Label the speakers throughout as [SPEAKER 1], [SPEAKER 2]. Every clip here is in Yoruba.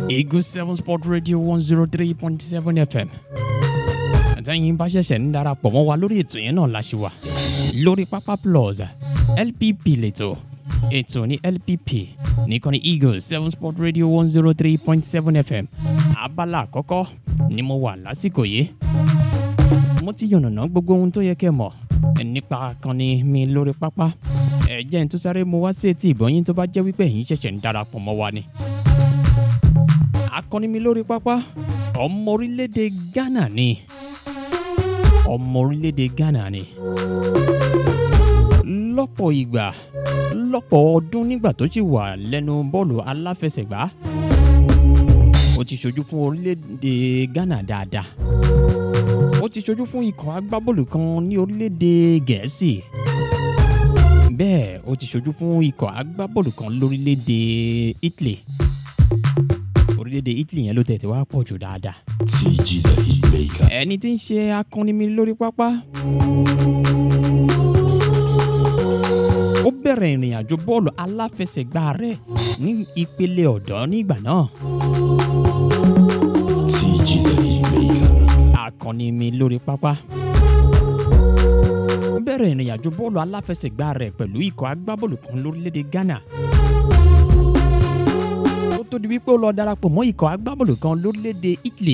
[SPEAKER 1] Eagle Seven Sport Radio one zero three point seven FM. àtẹ̀yìn bá ṣẹ̀ṣẹ̀ ń darapọ̀ mọ́ wa lórí ètò yẹn náà la ṣe wà lórí pápá plus LPP lẹ́tọ̀ ètò ní LPP nìkan ní Eagle Seven Sport Radio one zero three point seven FM abala àkọ́kọ́ ni mo wà lásìkò yìí mo ti yànnàná gbogbo ohun tó yẹ kẹ́ mọ̀ nípa kanni mi lórí pápá ẹ jẹ́ n tó sáré mo wá sí etí ìbọn yín tó bá jẹ́ wípé ẹ̀yin ṣẹ̀ṣẹ̀ ń darapọ̀ mọ́ wa ni. akọni mi lórí pápá ọmọ orílẹ̀-èdè Ghana ni ọmọ orílẹ̀-èdè Ghana ni lọ́pọ̀ ìgbà lọ́pọ̀ ọdún nígbà tó sì wà lẹ́nu bọ́ọ̀lù aláfẹsẹ̀gbá ó ti ṣojú fún orílẹ̀-èdè Ghana dáadáa ó ti ṣojú fún ikọ̀ agbábọ́ọ̀lù kan ní orílẹ̀-èdè Gẹ̀ẹ́sì bẹ́ẹ̀ ó ti ṣojú fún ikọ̀ agbábọ́ọ̀lù kan lórílẹ̀‐èdè Italy orílẹ̀‐èdè Italy yẹn ló tẹ̀ tí wàá pọ̀ jù dáadáa.
[SPEAKER 2] TG the Hitmaker.
[SPEAKER 1] ẹni tí ń ṣe akọni mi lórí pápá. ó bẹ̀rẹ̀ ìrìn àjò bọ́ọ̀lù aláfẹsẹ̀gbá rẹ̀ ní ìpele ọ̀dọ́ nígbà náà.
[SPEAKER 2] TG the Hitmaker.
[SPEAKER 1] akọni mi lórí pápá. ó bẹ̀rẹ̀ ìrìn àjò bọ́ọ̀lù aláfẹsẹ̀gbá rẹ̀ pẹ̀lú ikọ̀ agbábọ́ọ̀lù kan lórílẹ̀‐èdè Ghana. ó tó di wípé ó lọ darapọ̀ mọ́ ikọ̀ agbábọ́ọ̀lù kan lórílẹ̀‐èdè Italy.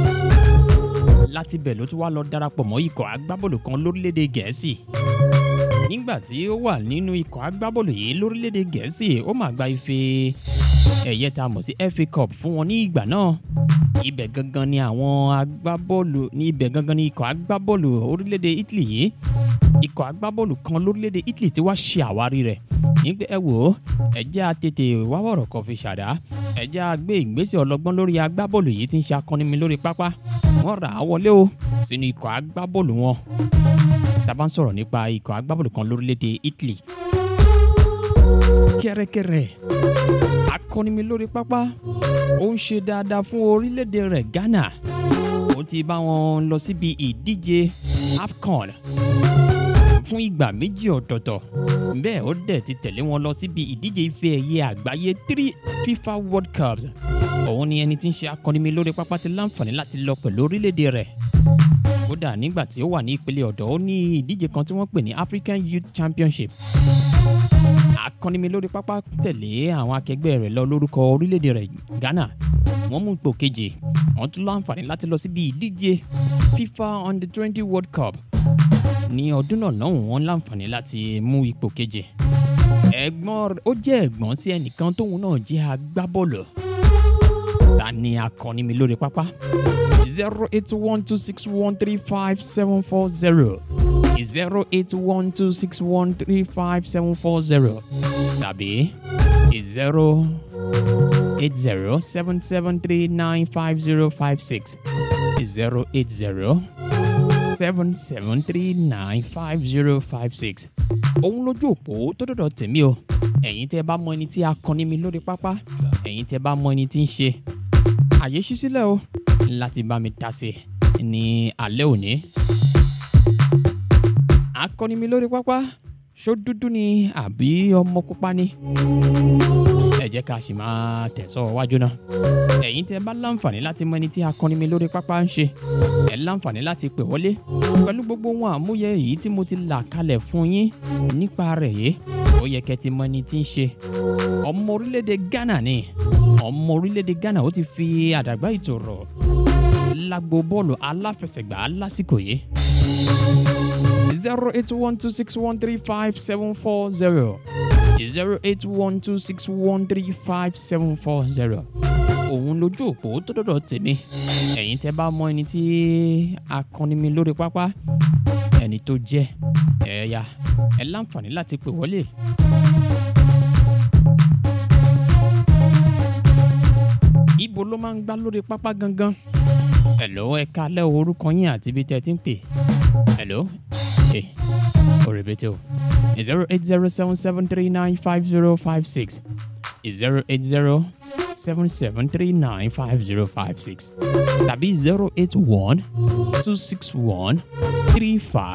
[SPEAKER 1] láti bẹ̀ ló tún wá lọ darapọ̀ mọ́ ikọ̀ agbábọ́ọ̀lù kan lórílẹ̀‐èdè Gẹ̀ẹ́sì. nígbà tí ó wà nínú ikọ̀ agbábọ́ọ̀lù yìí lórílẹ̀‐èdè Gẹ̀ẹ́sì ó máa gba ife ẹ̀yẹ tá a mọ̀ sí FA Cup fún wọn ní ìgbà náà ibẹ̀ gangan ni àwọn agbábọ́ọ̀lù ní ibẹ̀ gangan ni ikọ̀ agbábọ́ọ̀lù orílẹ̀-èdè Italy yìí ikọ̀ agbábọ́ọ̀lù kan lórílẹ̀-èdè Italy tí wàá ṣe àwárí rẹ̀ nígbà ẹ wò ó ẹ jẹ́ a tètè wá wọ̀rọ̀ kan fi ṣàdá ẹ jẹ́ a gbé ìgbésẹ̀ ọlọ́gbọ́n lórí agbábọ́ọ̀lù yìí tí ń ṣe akọni mi lórí pápá wọ́n rà á wọlé o sínú ikọ̀ agbábọ́ọ̀lù wọn tá a bá ń sọ̀rọ̀ nípa ikọ̀ agbábọ́ọ̀lù kan lórílẹ̀-èdè Italy kẹ́rẹ́kẹ́rẹ́ akọni mi lórí pápá ó ń ṣe dáadáa fún orílẹ̀-èdè rẹ̀ Ghana ó ti bá wọn lọ síbi ìdíje AFCON fún ìgbà méjì ọ̀tọ̀ọ̀tọ̀ bẹ́ẹ̀ ó dẹ̀ ti tẹ̀lé wọn lọ síbi ìdíje ife ẹ̀yẹ àgbáyé three FIFA World Cups òun ni ẹni tí ń ṣe akọni mi lórí pápá ti láǹfààní láti lọ pẹ̀lú orílẹ̀-èdè rẹ̀ kódà nígbà tí ó wà ní ìpele ọ̀dọ́ ó ní ìdíje kan tí wọ́n pè ní African Youth Championship akọni mi lórí pápá tẹ̀lé àwọn akẹgbẹ́ rẹ̀ lọ lórúkọ orílẹ̀-èdè rẹ̀ Ghana wọ́n mú ipò kejì wọ́n tún láǹfààní láti lọ síbi ìdíje FIFA Under twenty World Cup ní ọdún náà lọ́hùn wọ́n láǹfààní láti mú ipò kejì ẹ̀gbọ́n rẹ̀- ó jẹ́ ẹ̀gbọ́n sí ẹnìkan tóun náà jẹ́ agbábọ́ọ̀lù ta ni akọni mi lórí pápá zero eight one two six one three five seven four zero zero eight one two six one three five seven four zero tàbí zero eight zero seven seven three nine five zero five six zero eight zero seven seven three nine five zero five six. òun lójú òpó tó dọ̀dọ̀ tèmi o ẹ̀yin tẹ́ bá mọ ẹni tí a kọ́ni mi lórí pápá ẹ̀yin tẹ́ bá mọ ẹni tí ń ṣe àyè ṣí sílẹ̀ o láti bá mi dá sí i ní alẹ́ òní. akọni mi lórí pápá ṣó dúdú ni àbí ọmọ pupa ni ẹ jẹ́ ká sì máa tẹ̀sọ́ wájú náà ẹ̀yin tẹ́ bá láǹfààní láti mọ ẹni tí akọni mi lórí pápá ń ṣe ẹ láǹfààní láti pè wọlé pẹ̀lú gbogbo wọn àmúyẹ èyí tí mo ti là kalẹ̀ fún yín nípa rẹ̀ yìí ó yẹ kẹ́ ti mọ ẹni tí ń ṣe ọmọ orílẹ̀-èdè Ghana ni ọmọ orílẹ̀-èdè Ghana ó ti fi àdàgbà ìtòrò lágbo bọ́ọ̀lù aláfẹsẹ̀gbá lásìkò yìí zero eight one two six one three five seven four zero zero eight one two six one three five seven four zero òun lójú òpó tó dọ̀dọ̀ tèmi ẹ̀yin tẹ́ bá mọ ẹni tí akọni mi lórí pápá ẹni tó jẹ́ ẹ̀yà ẹ̀ láǹfààní láti pè wọlé. ibo ló máa ń gbá lórí pápá gangan hello ẹ kalẹ́ o, orúkọ yín àti ibi tẹ́ ẹ ti ń pè hello ẹ òrèbètè o zero eight zero seven seven three nine five zero five six zero eight zero seven seven three nine five zero five six tàbí zero eight one two six one three five.